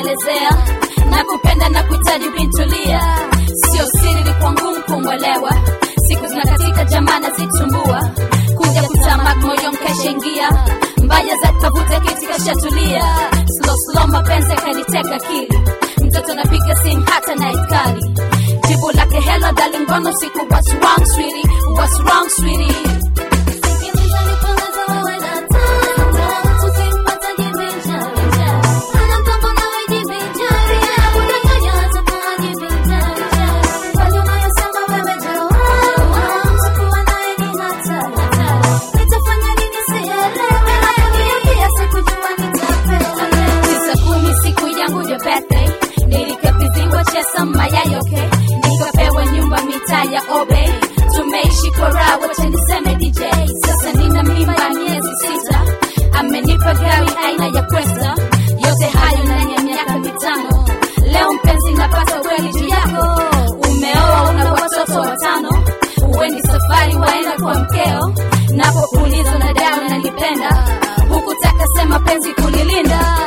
kuelezea na kupenda na kuhitaji bintulia sio siri ilikuwa ngumu kumwelewa siku zinakatika jamana zitumbua kuja kutamak moyo mkashaingia mbaya za kavuta kiti kashatulia slow slow mapenzi akaniteka akili mtoto napiga simu hata night kali jibu lake hello darling mbona usiku what's wrong sweetie what's wrong sweetie tisa kumi siku yangu ya birthday nilikabidhiwa chesa mayayoke nikapewa nyumba mitaa ya obe tumeishi kora wacha niseme dj sasa nina mimba miezi sita amenipa gari aina ya kwesta yote hayo ndani ya miaka mitano leo mpenzi napata kweli juu yako umeoa una watoto watano uweni safari waenda kwa mkeo napokuuliza na dawa nalipenda hukutaka sema penzi kulilinda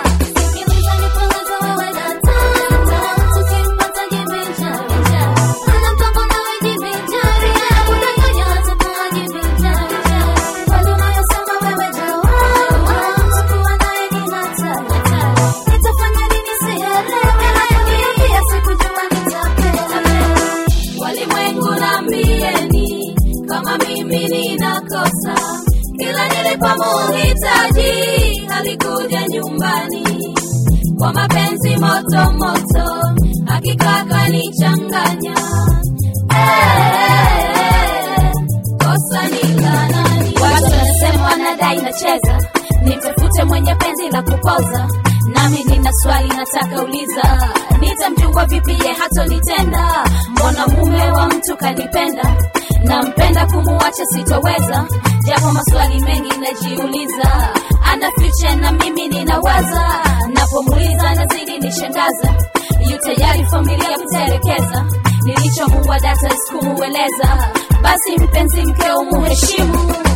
walimwengu nambieni kama mimi ninakosa kila nilipomuhitaji alikuja nyumbani kwa mapenzi moto moto hakika kanichanganya Eh, kosa ni la nani watu wanasema wanadai nacheza nitafute mwenye penzi la kupoza nami nina swali nataka uliza nitamjungwa vipi ye hatonitenda mbona mume wa mtu kanipenda nampenda kumuacha sitoweza japo maswali mengi najiuliza ana future na mimi ninawaza napomuuliza nazidi nishangaza yu tayari familia kuterekeza nilichomuwa data sikumueleza basi mpenzi mkeo muheshimu